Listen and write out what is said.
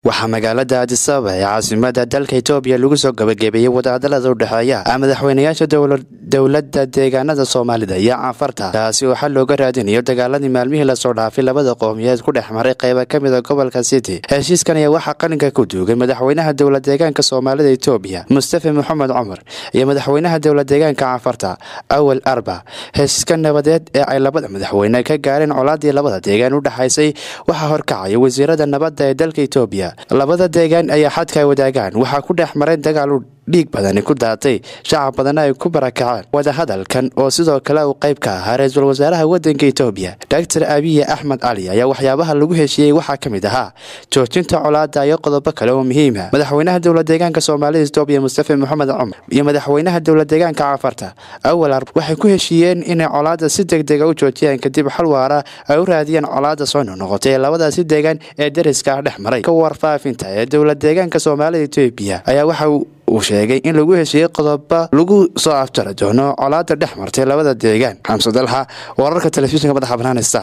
waxaa magaalada adisababa ee caasimada dalka etoobiya lagu soo gabagabeeyey wadahadalada u dhexeeya madaxweynayaasha dowladda deegaanada soomaalida iyo caanfarta taasi oo xal looga raadinayo dagaaladii maalmihii lasoo dhaafay labada qowmiyeed ku dhex maray qayba ka mida gobolka city heshiiskan ayaa waxaa qalinka ku duugay madaxweynaha dowla deegaanka soomaalida etoobiya mustafa moxamed cumar iyo madaxweynaha dowla deegaanka caanfarta awal arba heshiiska nabadeed ee ay labada madaxweyne ka gaareen colaadii labada deegaan u dhexaysay waxaa horkacaya wasiirada nabadda ee dalka etoobiya labada deegaan ayaa xadka ay wadaagaan waxaa ku dhex maray dagaal u dhiig badani ku daatay shacab badanna ay ku barakaceen wadahadalkan oo sidoo kale uu qayb ka ahaa ra-iisul wasaaraha wadanka etoobiya doctor abiye axmed cali ayaa waxyaabaha lagu heshiiyey waxaa ka mid ahaa joojinta colaada iyo qodobo kale oo muhiima madaxweynaha dowla deegaanka soomaalida etoobiya mustafa moxamed cumar iyo madaxweynaha dowla deegaanka caafarta awal arb waxay ku heshiiyeen inay colaada si deg dega u joojiyaan kadib xal waara ay u raadiyeen colaada soo noqnoqotay ee labadaasi deegaan ee deriska ah dhex maray ka warfaafinta ee dowla deegaanka soomaalida etoobiya ayaa waxa uu sheegay in lagu heshiiyey qodoba lagu soo aftari doono colaada dhex martay labada deegaan xamse dalxa wararka telefishinka madaxa banaanista